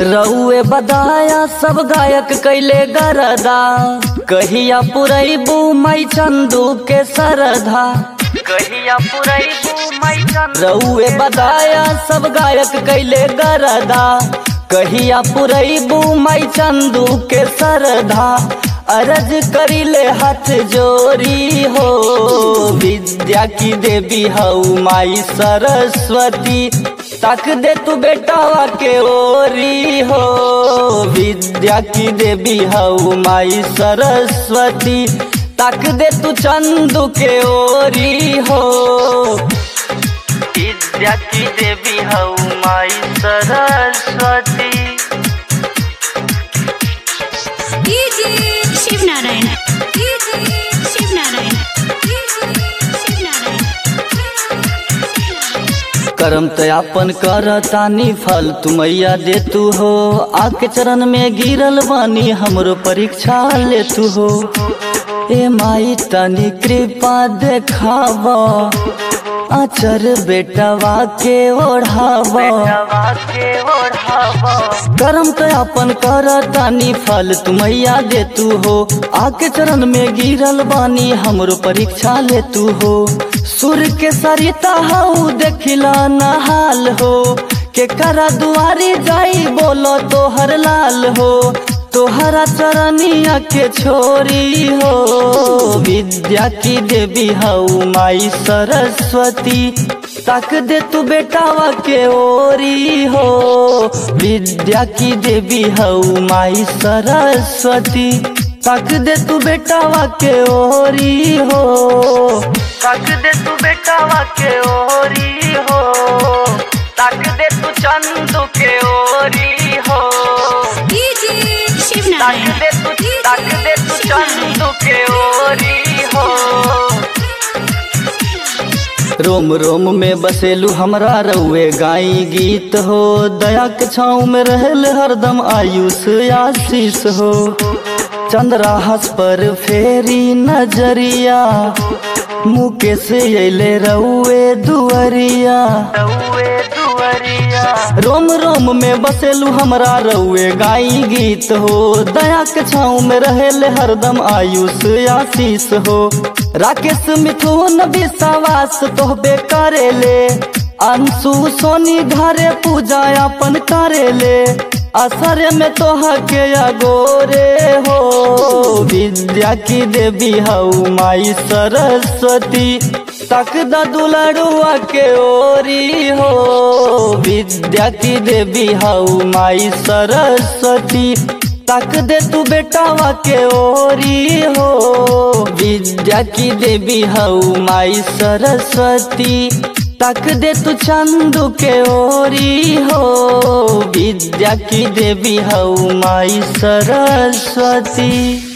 रउए बदाया सब गायक कैले गरदा कहिया पुरैबू मई चंदू के सरधा कहिया पुरैबू मई चंदू रउए बदाया सब गायक कैले गरदा कहिया पुरैबू मई चंदू के सरधा अरज करिले हाथ जोरी हो विद्या की देवी हऊ माई सरस्वती तक दे तू बेटावा के ओरी हो विद्या की देवी हऊ माई सरस्वती तक दे तू चंदू के ओरी हो विद्या की देवी हऊ माई Saraswati DJ Shiv Narayan DJ Shiv Narayan DJ Shiv Narayan करम तयापन कर तानी फल तू मैया दे तू हो आके चरण में गिरल बानी हमरो परीक्षा ले तू हो ए माई तनी कृपा देखाव आचर बेटवा के ओढ़ाव करम तयापन कर तानी फल तू मैया दे तू हो आके चरण में गिरल बानी हमरो परीक्षा ले तू हो सुर के सरिता हऊ देखिला नहाल हो के करा दुआरी जाई बोलो तोहर लाल हो तोहरा चरनिया के छोरी हो विद्या की देवी हऊ माई सरस्वती तक दे तू बेटावा के ओरी हो विद्या की देवी हऊ माई सरस्वती तक दे तू बेटावा के ओरी हो तक दे तू बेटावा के ओरी हो तक दे तू चंदू के ओरी हो डीजे शिव तक नारायण दे तू तक दे तू चंदू के ओरी हो रोम रोम में बसेलू हमरा रउए गाई गीत हो दया के छाँव में रहल हरदम आयुष आशीष हो चंद्राहस पर फेरी नजरिया मुकेश अले रउए दुअरिया रोम रोम में बसेलू हमरा रउए गाई गीत हो दया के छाँव में रहेले हरदम आयुष आशीष हो राकेश मिथुन विश्वास तोहबे करेले अंशु सोनी घरे पूजा अपन करेले असर में तोहा के अगोरे हो विद्या की देवी हऊ माई सरस्वती तक द दुलड़ुआ के ओरी हो विद्या की देवी हऊ माई सरस्वती तक दे तू बेटावा के ओरी हो विद्या की देवी हऊ माई सरस्वती तक दे तू चंदू के ओरी हो विद्या की देवी हऊ माई सरस्वती